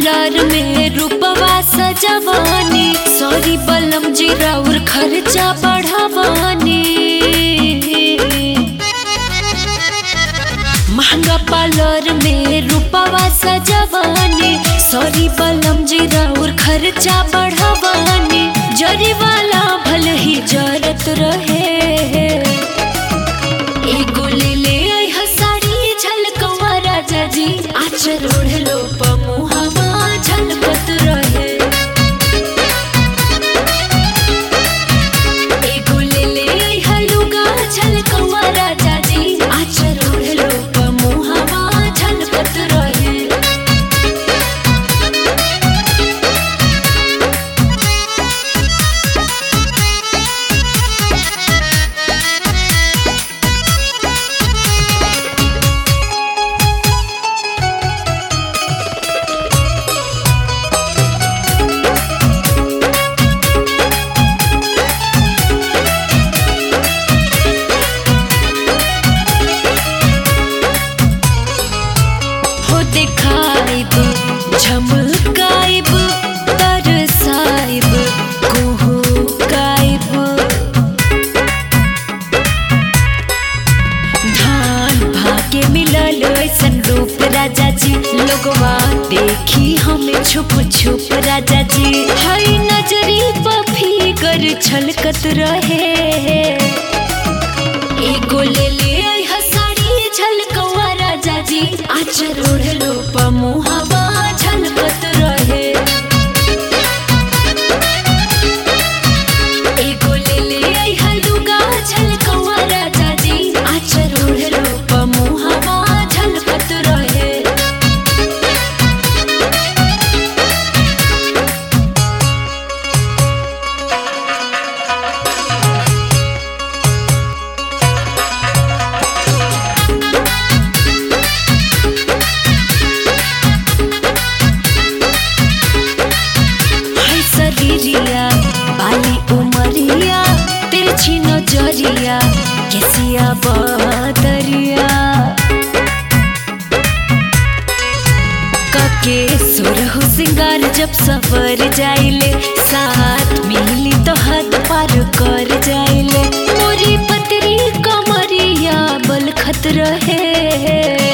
parlour में रूपवा सजवानी sorry बलम जी राउर खर्चा बढ़ावानी महंगा पार्लर में रूपवा सजवानी सॉरी बलम जी राउर खर्चा बढ़ावानी जरी वाला भल ही जरत रहे एगो ले ले आई हसाड़ी झलकवा राजा जी आचर ओढ़लो पमुहवा झलकत रहे एगो ले ले आई हलुगा झलकवा राजा जी आचर ओढ़लो पमुहवा झलकत रहे हो देखाइब झमकाइब तरसाइब कुहुकाइब धान भाग्य मिलल ऐसन रूप राजा जी लोगवा देखी हमें छुप छुप राजा जी हई नजरी पफीगर छलकत रहे एगो ले ले आई हसाड़ी झलकवा राजा जी आचर ओढ़लो पमुहवा झलकत रहे एगो ले ले आई हलुगा झलकवा राजा जी आचर ओढ़लो पमुहवा झलकत रहे हाय शरीरिया बाली उमरिया तिरछी नजरिया केसिया बदरिया कके सुरहु सिंगार जब सवर जाइले साथ मिली तो हद पार कर जाइले मोरी पतरी कमरिया बल खत रहे